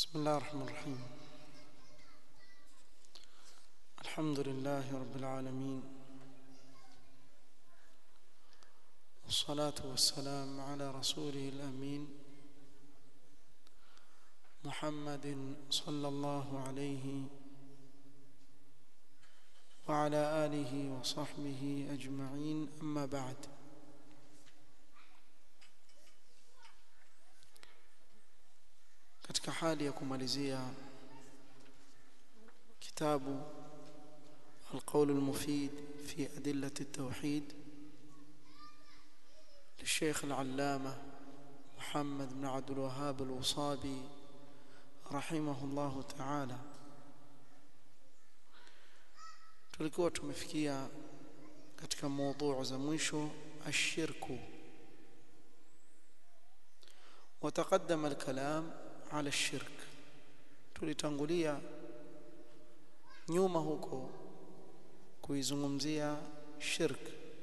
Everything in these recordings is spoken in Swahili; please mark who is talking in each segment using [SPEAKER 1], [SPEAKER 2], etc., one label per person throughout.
[SPEAKER 1] بسم الله الرحمن الرحيم الحمد لله رب العالمين والصلاة والسلام على رسوله الأمين محمد صلى الله عليه وعلى آله وصحبه أجمعين أما بعد katika hali ya kumalizia kitabu القول المفيد في أدلة التوحيد للشيخ العلامة محمد بن عبد الوهاب الوصابي رحمه الله تعالى tulikuwa tumefikia katika mada za mwisho ashirku وتقدم الكلام على الشرك tulitangulia nyuma huko kuizungumzia shirk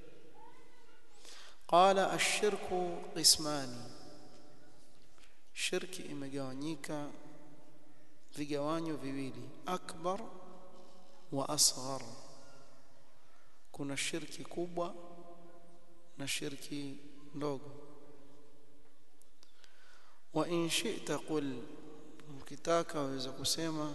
[SPEAKER 1] qala ashirku qismani shirki imegawanyika vigawanyo viwili akbar wa asghar kuna shirki kubwa na shirki ndogo wa in shi'ta qul ukitaka waweza kusema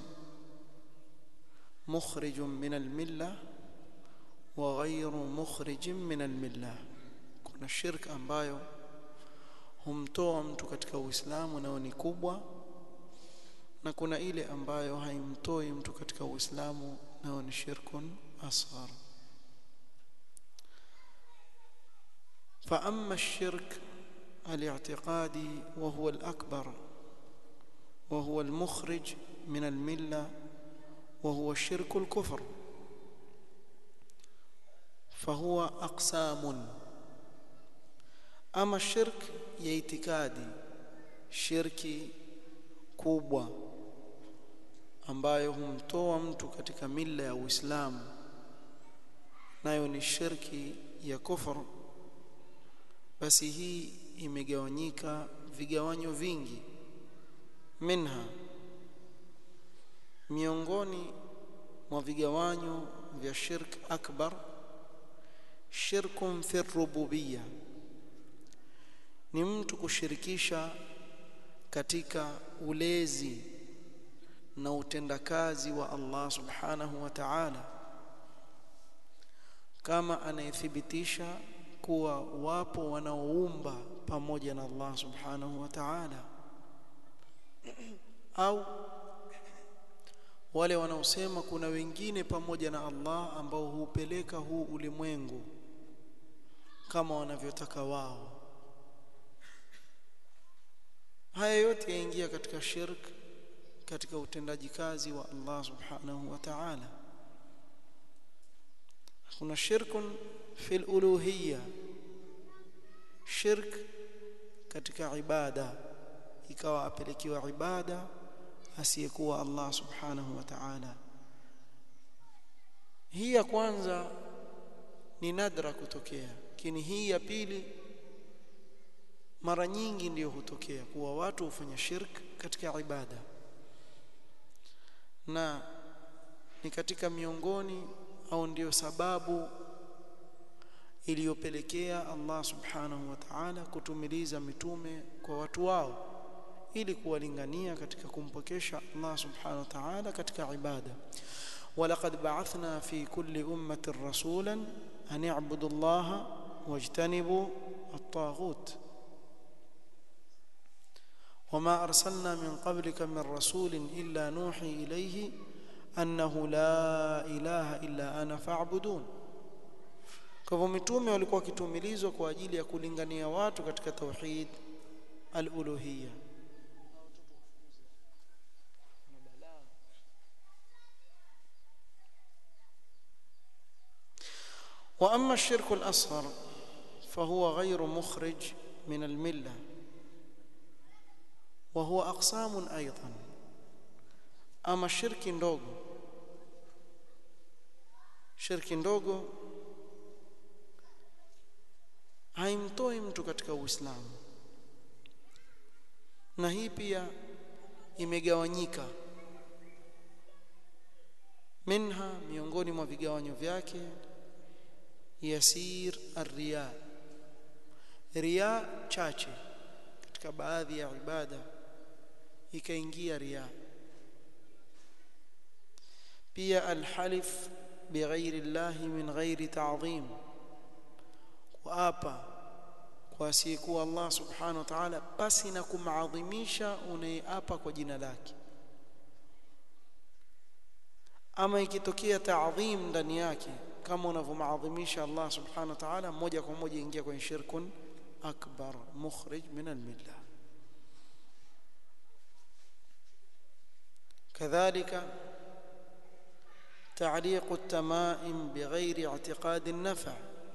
[SPEAKER 1] مخرج من المله وغير مخرج من المله kuna shirk ambayo humtoa mtu katika uislamu nao ni kubwa na kuna ile ambayo haimtoi mtu katika uislamu nao ni shirkun asghar فاما الشرك الاعتقادي وهو الاكبر وهو المخرج من المله وهو شرك الكفر فهو اقسام اما الشرك يعتقادي shirki kubwa ambayo humtoa mtu katika mila ya Uislamu nayo ni shirki ya kufur basi hii imegawanyika vigawanyo vingi minha miongoni mwa vigawanyo vya shirk akbar shirkun fi rububiyya ni mtu kushirikisha katika ulezi na utendakazi wa Allah subhanahu wa ta'ala kama anayethibitisha kuwa wapo wanaoumba pamoja na Allah subhanahu wa ta'ala au wale wanaosema kuna wengine pamoja na Allah ambao hupeleka huu ulimwengu kama wanavyotaka wao haya yote yaingia katika shirk katika utendaji kazi wa Allah subhanahu wa ta'ala kuna shirkun fil uluhiyya shirk katika ibada ikawa apelekiwa ibada asiyekuwa Allah subhanahu wa ta'ala hii ya kwanza ni nadra kutokea lakini hii ya pili mara nyingi ndiyo hutokea kuwa watu hufanya shirk katika ibada na ni katika miongoni au ndiyo sababu iliyopelekea Allah subhanahu wa ta'ala kutumiliza mitume kwa watu wao ili kuwalingania katika kumpokesha Allah subhanahu wa ta'ala katika ibada walaqad ba'athna fi kulli ummatin rasulan an i'budu Allah wajtanibu at-taghut وما أرسلنا من قبلك من رسول إلا نوحي إليه أنه لا إله إلا أنا فاعبدون kwa hivyo mitume walikuwa wakitumilizwa kwa ajili ya kulingania watu katika tauhid al-uluhiyya واما الشرك الاصغر فهو غير مخرج من المله وهو اقسام ايضا اما الشرك ndogo shirki ndogo haimtoi mtu katika uislamu na hii pia imegawanyika minha miongoni mwa vigawanyo vyake yasir arriya riya chache katika baadhi ya ibada ikaingia riya pia alhalif bighairi llahi min ghairi ta'dhim kuapa kwa asiyekuwa Allah subhanahu wa ta'ala basi na kumadhimisha unayeapa kwa jina lake ama ikitokea ta'dhim ndani yake kama unavyomaadhimisha Allah subhanahu wa ta'ala moja kwa moja ingia kwenye shirkun akbar mukhrij min almilla كذلك تعليق التمائم بغير اعتقاد النفع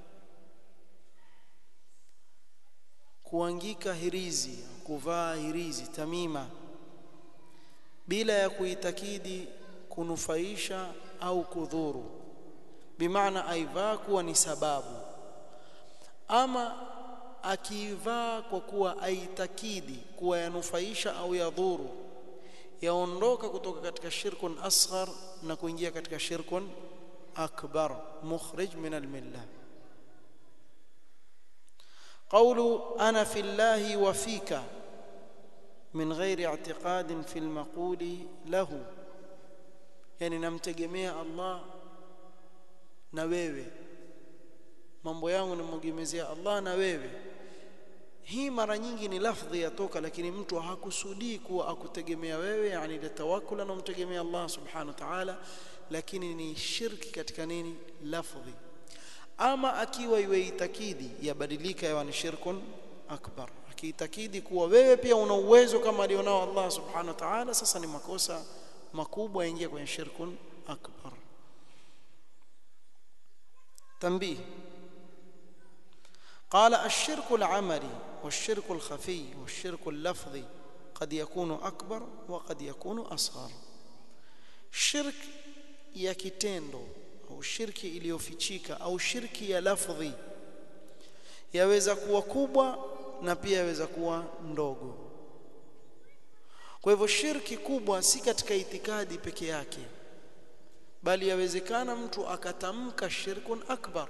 [SPEAKER 1] kuangika hirizi kuvaa hirizi tamima bila ya kuitakidi kunufaisha au kudhuru bimaana aivaa kuwa ni sababu ama akiivaa kwa kuwa aitakidi kuwa yanufaisha au yadhuru yaondoka kutoka katika shirkun asghar na kuingia katika shirkun akbar mukhrij min almillah قول انا في الله وفيك من غير اعتقاد في المقول له yani namtegemea Allah na wewe mambo yangu nimwegemezea Allah na wewe hii mara nyingi ni lafdhi yatoka lakini mtu hakusudii kuwa akutegemea wewe yani ile tawakkul anamtegemea Allah subhanahu wa ta'ala lakini ni shirki katika nini lafdhi ama akiwa iwe itakidi yabadilika yawa ni shirkun akbar akiitakidi kuwa wewe pia una uwezo kama alionao Allah subhanahu wa ta'ala sasa ni makosa makubwa yaingia kwenye shirkun akbar تنبيه قال الشرك العملي والشرك الخفي والشرك اللفظي قد يكون أكبر وقد يكون أصغر شرك ya kitendo au shirki iliyofichika au shirki ya lafdhi yaweza kuwa kubwa na pia yaweza kuwa ndogo kwa hivyo shirki kubwa si katika itikadi peke yake bali yawezekana mtu akatamka shirkun akbar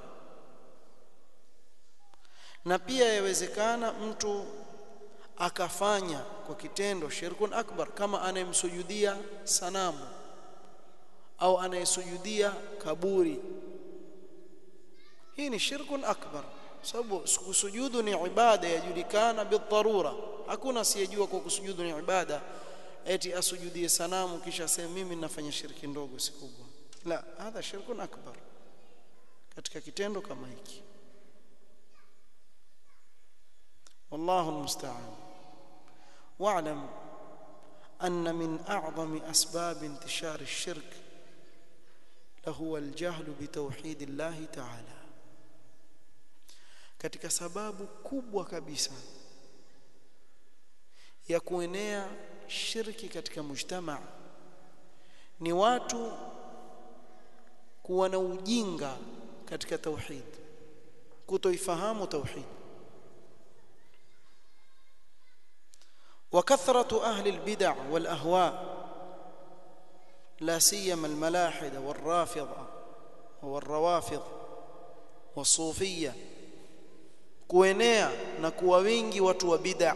[SPEAKER 1] na pia yawezekana mtu akafanya kwa kitendo shirkun akbar kama anayemsujudia sanamu au anayesujudia kaburi hii ni shirkun akbar sababu kusujudu ni ibada yajulikana bidharura hakuna asiyejua kwa kusujudu ni ibada eti asujudie sanamu kisha aseme mimi ninafanya shirki ndogo si kubwa la hadha shirkun akbar katika kitendo kama hiki والله المستعان واعلم أن من أعظم أسباب انتشار الشرك لهو الجهل بتوحيد الله تعالى katika sababu kubwa kabisa ya kuenea shirki katika mujtamaa ni watu kuwa na ujinga katika tauhid kutoifahamu tauhid وكثرة أهل البدع والأهواء لا سيما الملاحدة والرافضة والروافض والصوفية kuenea na kuwa wingi watu wa bid'a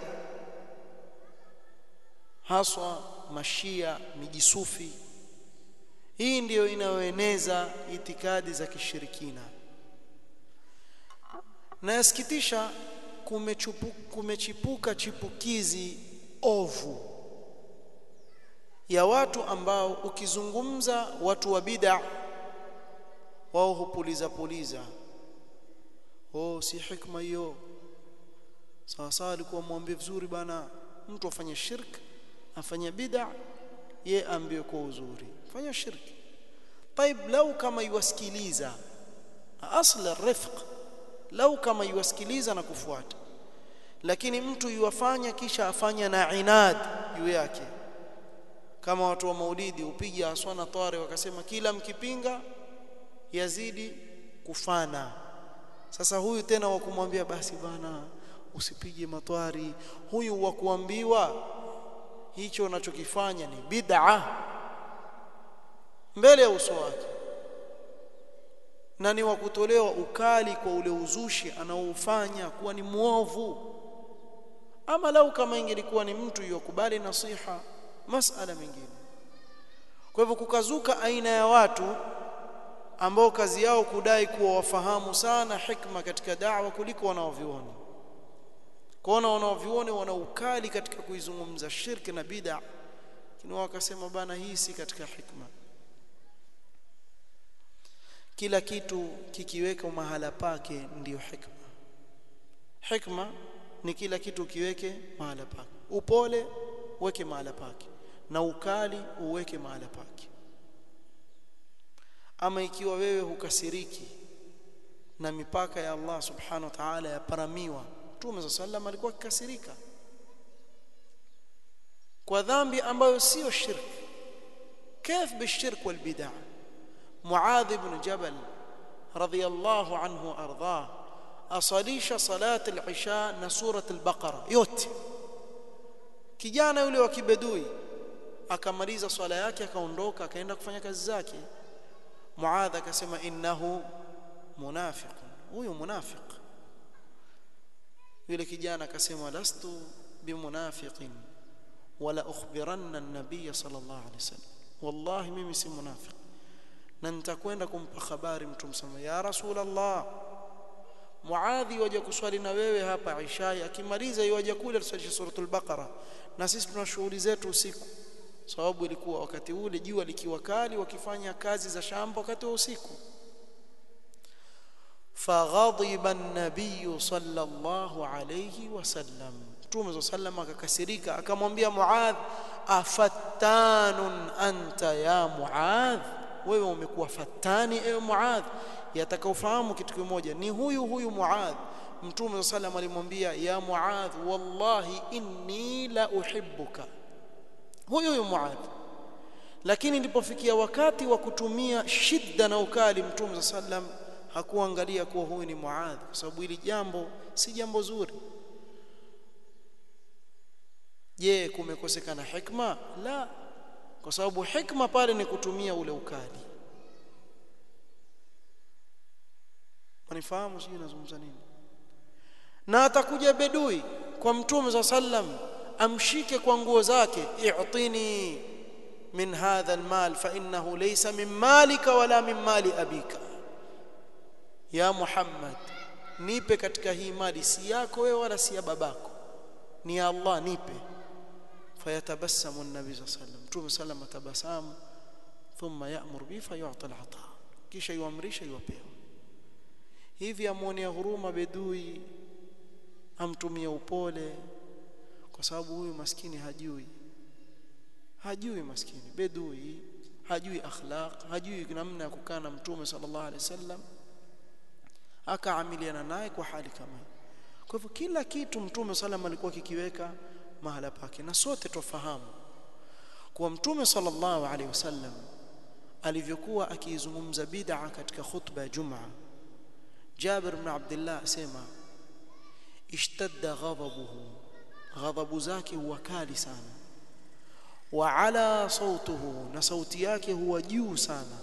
[SPEAKER 1] haswa mashia mijisufi hii ndiyo inayoeneza itikadi za kishirikina na yasikitisha kumechipuka chipukizi ovu ya watu ambao ukizungumza watu wa bid'a wao hupuliza puliza oh si hikma hiyo sawa sawa alikuwa mwambie vizuri bana mtu afanye shirk afanye bid'a ye ambie kwa uzuri fanya shirki طيب lau kama iwasikiliza asla rifq lau kama iwasikiliza na kufuata lakini mtu yuwafanya kisha afanya na inad juu yake kama watu wa maulidi upiga aswana tare wakasema kila mkipinga yazidi kufana sasa huyu tena wa kumwambia basi bana usipige matwari huyu wa kuambiwa hicho unachokifanya ni bid'a mbele ya uso wake na ni wa kutolewa ukali kwa ule uzushi anaoufanya kuwa ni muovu ama lau kama ingelikuwa ni mtu yokubali nasiha masala mengine kwa hivyo kukazuka aina ya watu ambao kazi yao kudai kuwa wafahamu sana hikma katika da'wa kuliko wanaovioni kuona wanaovioni wana ukali katika kuizungumza shirki na bid'a lakini wakasema bana hii si katika hikma kila kitu kikiweka mahala pake ndiyo hikma hikma ni kila kitu kiweke mahala pake upole uweke mahala pake na ukali uweke mahala pake ama ikiwa wewe hukasiriki na mipaka ya Allah subhanahu wa ta'ala yaparamiwa Mtume صلى الله alikuwa akikasirika kwa dhambi ambayo sio shirki كيف بالشرك والبدع معاذ بن جبل رضي الله عنه وارضاه اصليش صلاه العشاء na سوره البقره yote kijana yule wa kibedui akamaliza swala yake akaondoka akaenda kufanya kazi zake Muadh akasema innahu munafiq huyu munafiq yule kijana akasema lastu bimunafiqin wala ukhbiranna an-nabiy sallallahu alayhi wasallam wallahi mimi si munafiq na nitakwenda kumpa habari mtu msema ya rasulullah muadhi waje kuswali na wewe hapa isha akimaliza yaje kule tusalishe suratul baqara na sisi tuna shughuli zetu usiku sababu ilikuwa wakati ule jua likiwa kali wakifanya kazi za shamba wakati wa usiku faghadiba an-nabiy sallallahu alayhi wasallam Mtume sallam akakasirika akamwambia Muadh afattanun anta ya Muadh wewe umekuwa fatani ewe Muadh yataka ufahamu kitu kimoja ni huyu huyu Muadh Mtume sallam alimwambia ya Muadh wallahi inni la uhibbuka huyu huyu Muadh lakini ilipofikia wakati wa kutumia shidda na ukali Mtume sallam hakuangalia kuwa huyu ni Muadh kwa sababu hili jambo si jambo zuri je kumekosekana hikma la kwa sababu hikma pale ni kutumia ule ukali wanifahamu sijui nazungumza nini na atakuja bedui kwa mtume za sallam amshike kwa nguo zake i'tini min hadha almal fa innahu laysa min malika wala min mali abika ya muhammad nipe katika hii mali si yako wewe wala si ya babako ni ya allah nipe fayatabassamu an-nabi sallallahu alayhi wasallam mtume sallam atabasamu thumma ya'mur bi fayu'ta al-'ata kisha yuamrisha yupewa hivi amuonea huruma bedui amtumia upole kwa sababu huyu maskini hajui hajui maskini bedui hajui akhlaq hajui namna ya kukaa na mtume sallallahu alaihi wasallam akaamiliana naye kwa hali kama kwa hivyo kila kitu mtume sallam alikuwa kikiweka mahala pake na sote tofahamu kuwa mtume sallallahu alaihi wasallam alivyokuwa akiizungumza bid'a katika khutba ya Jumaa Jabir ibn Abdullah asema ishtadda ghadabuhu ghadabu zake huwa kali sana wa ala sautuhu na sauti yake huwa juu sana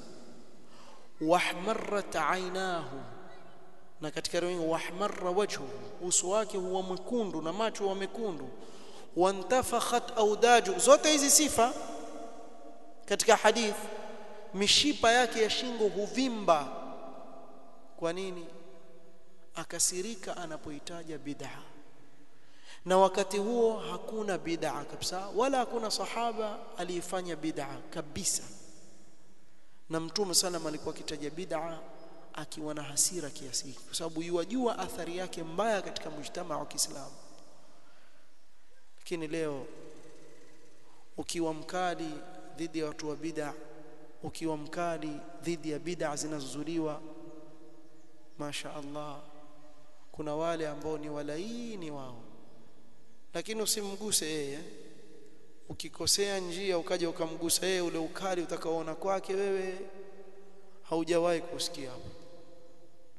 [SPEAKER 1] wahmarrat aynahu na katika riwaya wahmarra wajhu uso wake huwa mwekundu na macho huwa mekundu wantafakhat audaju zote hizi sifa katika hadith mishipa yake ya shingo huvimba kwa nini akasirika anapohitaja bid'a na wakati huo hakuna bid'a kabisa wala hakuna sahaba aliyefanya bid'a kabisa na mtume sana alikuwa akitaja bid'a akiwa na hasira kiasi hiki kwa sababu yuwajua athari yake mbaya katika mujtama wa Kiislamu lakini leo ukiwa mkali dhidi ya watu wa bid'a ukiwa mkali dhidi ya bid'a zinazozuliwa masha Allah kuna wale ambao ni walaini wao lakini usimguse yeye ukikosea njia ukaja ukamgusa yeye ule ukali utakaoona kwake wewe haujawahi kusikia hapo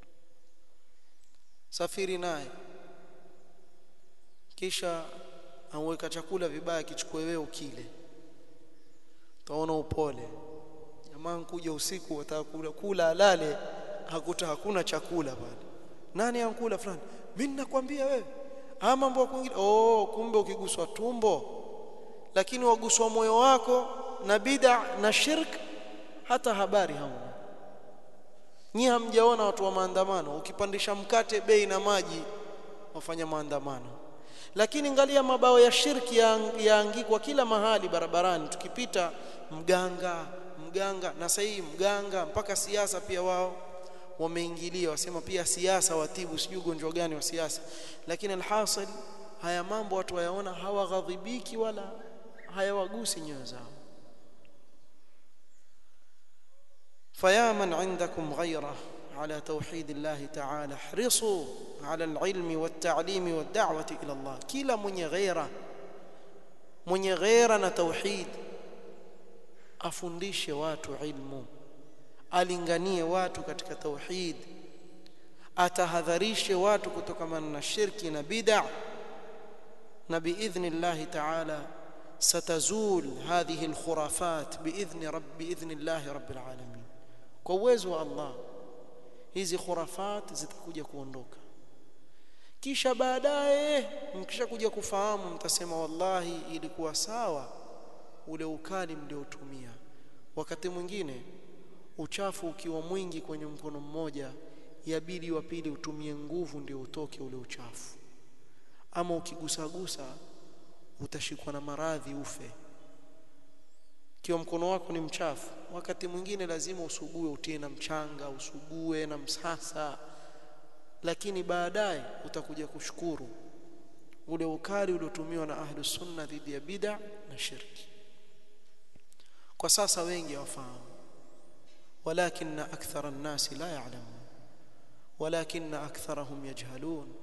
[SPEAKER 1] safiri naye kisha auweka chakula vibaya kichukue wewe ukile utaona upole jamaa kuja usiku watakula kula alale hakuta hakuna chakula pale nani ankula fulani mimi nakwambia wewe ama mambo ya kuingilia oh kumbe ukiguswa tumbo lakini waguswa moyo wako na bid'a na shirk hata habari hauna nyie hamjaona watu wa maandamano ukipandisha mkate bei na maji wafanya maandamano lakini ngalia mabao ya shirki yaangikwa ya kila mahali barabarani tukipita mganga mganga na sasa mganga mpaka siasa pia wao wameingilia wasema pia siasa watibu sijui ugonjwa gani wa siasa lakini alhasil haya mambo watu wayaona hawaghadhibiki wala hayawagusi nyoyo zao فيا من عندكم غيره على توحيد الله تعالى احرصوا على العلم والتعليم والدعوة إلى الله كلا من غيره من غيرنا توحيد afundishe watu ilmu alinganie watu katika tauhid atahadharishe watu kutokamana na shirki na bid'a na biidhnillah ta'ala satazul hadhihi alkhurafat biidhni rabbi idhnillah rabbil alamin kwa uwezo wa Allah hizi khurafat zitakuja kuondoka kisha baadaye mkisha kuja kufahamu mtasema wallahi ilikuwa sawa ule ukali mliotumia wakati mwingine uchafu ukiwa mwingi kwenye mkono mmoja yabidi wa pili utumie nguvu ndio utoke ule uchafu ama ukigusagusa utashikwa na maradhi ufe kiwa mkono wako ni mchafu wakati mwingine lazima usugue utie na mchanga usugue na msasa lakini baadaye utakuja kushukuru ule ukali uliotumiwa na ahlus sunna dhidi ya bid'a na shirki kwa sasa wengi hawafahamu ولكن أكثر الناس لا يعلمون ولكن أكثرهم يجهلون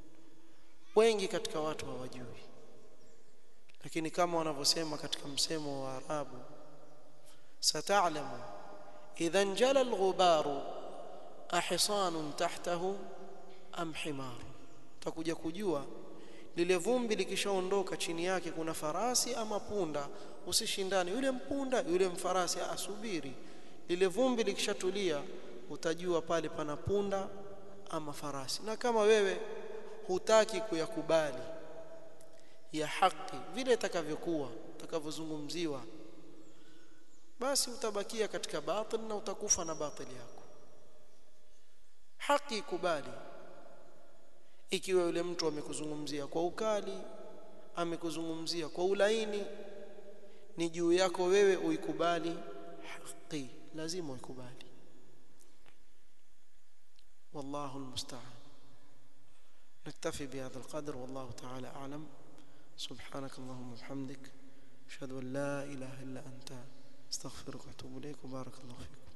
[SPEAKER 1] wengi katika watu hawajui lakini kama wanavyosema katika msemo wa Arabu sata'lamu idha njala al-ghubaru ahisanun tahtahu am himar utakuja kujua lile vumbi likishaondoka chini yake kuna farasi ama punda usishindane yule mpunda yule mfarasi asubiri lile vumbi likishatulia utajua pale pana punda ama farasi na kama wewe hutaki kuyakubali ya haki vile itakavyokuwa utakavyozungumziwa basi utabakia katika batil na utakufa na batili yako haki ikubali ikiwa yule mtu amekuzungumzia kwa ukali amekuzungumzia kwa ulaini ni juu yako wewe uikubali haki lazima uikubali والله المستعان نكتفي بهذا القدر والله تعالى أعلم سبحانك اللهم وبحمدك أشهد أن لا إله إلا أنت استغفرك وأتوب إليك وبارك الله فيكم